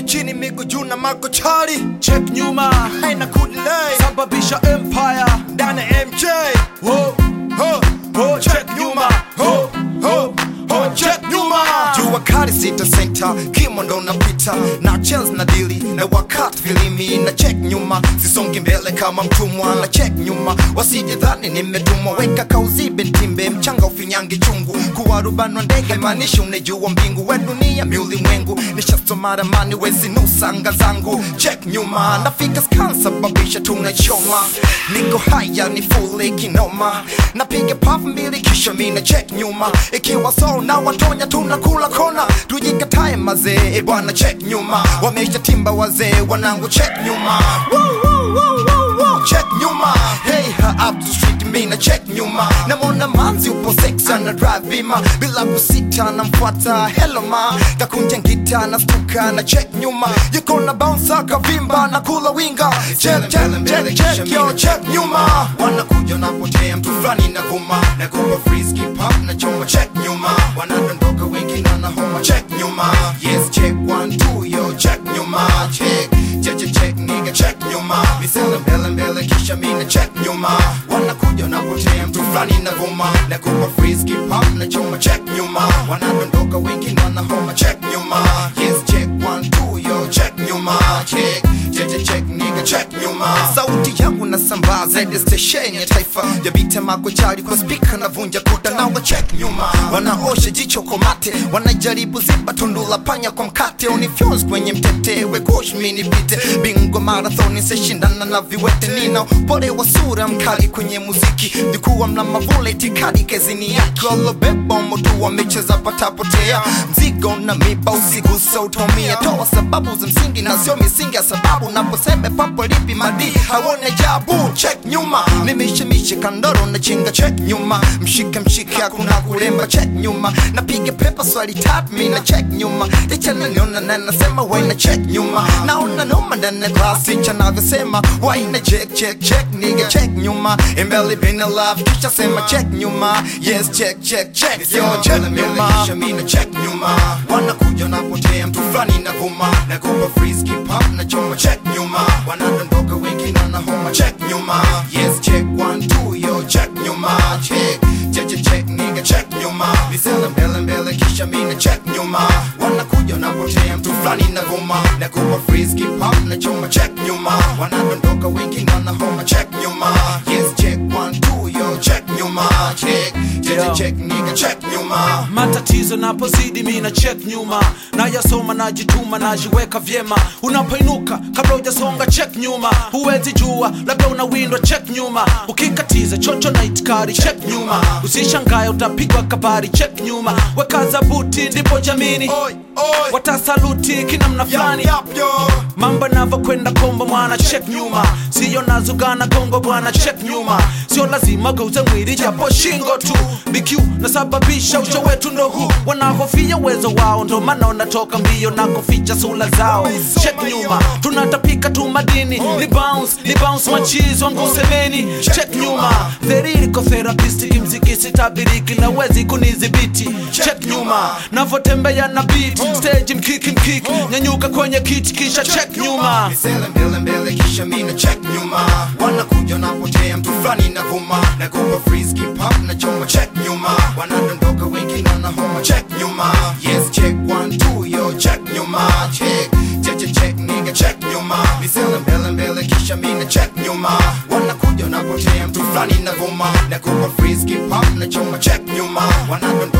chini miguu juu na makochari check nyuma haina kudilei sababisha empire ndani ya mj ho ho ho check nyuma ho ho ho check nyuma jua kali sita senta kimo ndo napita na chels na dili na wakati filimi na check nyuma sisongi mbele kama mtumwa na check nyuma wasije dhani nimetumwa weka kauzibe ntimbe mchanga ufinyangi chungu kuwa rubani wa ndege maanishi unejua mbingu we dunia miulimwengu nishasoma ramani wezi nusanga zangu check nyuma nafika skan sababisha tunachoma niko haya ni fule kinoma napiga paf mbili kisha mina check nyuma ikiwa so na watonya tunakula kona tujikatae mazee e bwana check nyuma wamesha timba wazee wanangu check nyuma Woo, woo, woo, woo, woo. check nyuma hey ha up the street mina check nyuma namona manzi upo sex ana drive bima bila kusita namfuata hello ma kakunja ngita na stuka na check nyuma yuko na bounce kavimba na kula winga check check check check yo check nyuma wanakuja napotea mtu fulani na vuma na kuwa frisky pop na choma check nyuma wanadondoka wengi na na homa check nyuma yes check one two yo check nyuma check check check check nigga check nyuma misela mbele mbele kisha mina check nyuma wanakuja napotea mtu fulani na vuma na kuwa frisky pop na choma check nyuma wanadondoka wengi na na homa check nyuma yes check one two yo check nyuma check check check check nigga check nyuma sauti yangu nasambaa zaidi stesheni ya taifa jabite makochari kwa spika navunja kuta na wa check nyuma wanaosha jicho kwa mate wanajaribu ziba tundula panya kwa mkate unifyons kwenye mtete wekush mini pite bingo marathoni seshindana na viwete nina pole wa sura mkali kwenye muziki likuwa mna mavule itikadi kezini yake walobeba moto wamecheza patapotea mzigo na miba usigusa utomia toa sababu za msingi na sio misingi ya sababu naposeme papo lipi madi hawone jabu check nyuma nimishemishe kandoro na chinga check nyuma mshike mshike hakuna kulemba check nyuma napiga pepa swali tap mi na check nyuma licha naniona na nasema waina check nyuma naona noma ndani ya class licha navyosema waina check check check nigga check nyuma imbele been alive kisha sema check nyuma yes check check check yo check nyuma kisha mi na check nyuma wanakuja napotea mtu fulani na vuma na kupa frisky pop na choma check nyuma wanadondoka wengi na na homa check nyuma yes check one two yo check nyuma check check check check nigga check nyuma misela mbele mbele kisha mina check nyuma wanakuja napotea mtu fulani na vuma na kupa frisky pop na choma check nyuma wanadondoka wengi na na homa check nyuma yes check one two yo check nyuma check check check check nigga check nyuma matatizo napozidi mina check nyuma nayasoma najituma najiweka vyema unapoinuka kabla hujasonga check nyuma huwezi jua labda unawindwa check nyuma ukikatiza chocho na itikari check nyuma usishangaye utapigwa kabari check nyuma wekaza buti ndipo jamini oi oi watasaluti kinamna fulani yap yap yo mambo navyokwenda kombo mwana check nyuma siyo nazugana kongo bwana check nyuma sio lazima geuze mwili japo shingo tu bq nasababisha ucho wetu ndo huu wanahofia uwezo wao ndo maana wanatoka mbio na kuficha sula zao check nyuma tunatapika tu madini ni bounce ni bounce machizi wangu semeni check nyuma theririko therapist kimziki sitabiriki na wezi kunidhibiti check nyuma navotembea na beat stage mkiki mkiki nyanyuka kwenye kiti kisha check nyuma misele mbele mbele kisha mina check nyuma wanakuja napotea mtu fulani na vuma na kupa frisky pop na choma check nyuma wanadondoka wengi na na homa check nyuma yes check one two yo check nyuma check check check check nigga check nyuma misele mbele mbele kisha mina check nyuma wanakuja napotea mtu fulani na vuma na kupa frisky pop na choma check nyuma wanadondoka